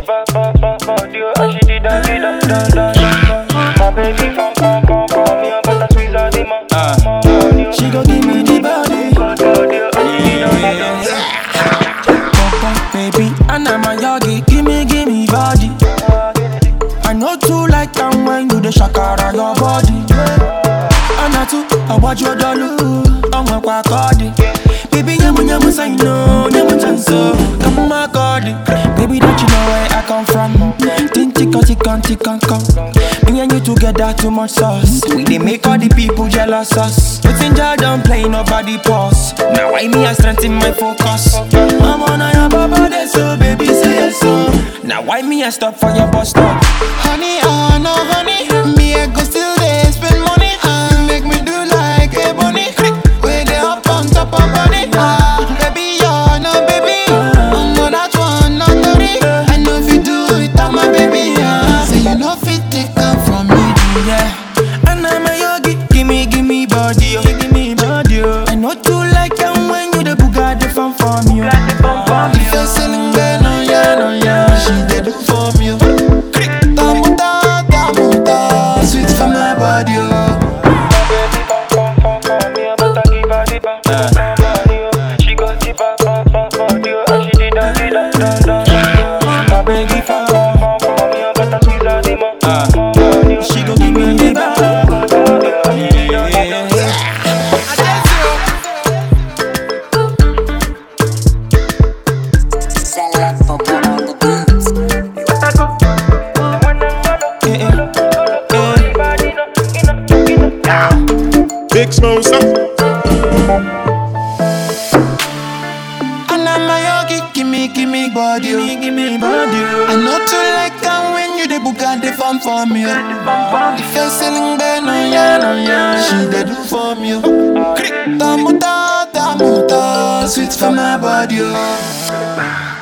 ba ba ba body, oh, and she did that, did that, that, that, that. My baby from from from from me, but I squeeze her the man. Uh, she go give me the body. Body, oh, and she did that, that, that. Papa, baby, and I'm a yogi. Give me, give me body. I know too like them when you the shakara your body. And I too, I watch your dollu. I'm a quackody. Baby, nyamu nyamu say no, nyamu chanso. Come my god, baby, don't you know where I come from? Tinti kanti kanti kan kan. Me and you together too much sauce. We they make all the people jealous us. But in jar don't play nobody pause. Now I me I strengthen my focus. I'm on a your baba there, so baby say yes so. Now why me I stop for your bus stop? Honey, oh no honey Me I go still there spend money and make me do like a bunny Where they up on top of body Ah, baby, oh no baby Oh no that one, not worry I know if you do it, I'm my baby yeah. Say you know fit take come from me Yeah, and I'm a yogi. Give me, give me body, oh. give me body. Oh. I know too like them when you the Bugatti fan for me. Oh. If you're selling bad, no yeah, no yeah She did do for me Tamuta, tamuta Sweet for my body, oh My baby from from from from me, but I give her the ba ba ba body, oh. She got the ba ba ba body, oh, and she did that, did that, that, that. My baby from from from from me, but I squeeze her the man. Body, oh. She go give me the body. Body, oh, and she did that, that, that. Select for on the beats. Big Smosa. And I'm a yogi, give me, give me body, oh. Give me body. Oh. I know to like am when you the book and the fun for me. oh. If you're selling bad, no yeah, no yeah, she the do for me. oh. Tamuta, tamuta, sweet for my body. Oh.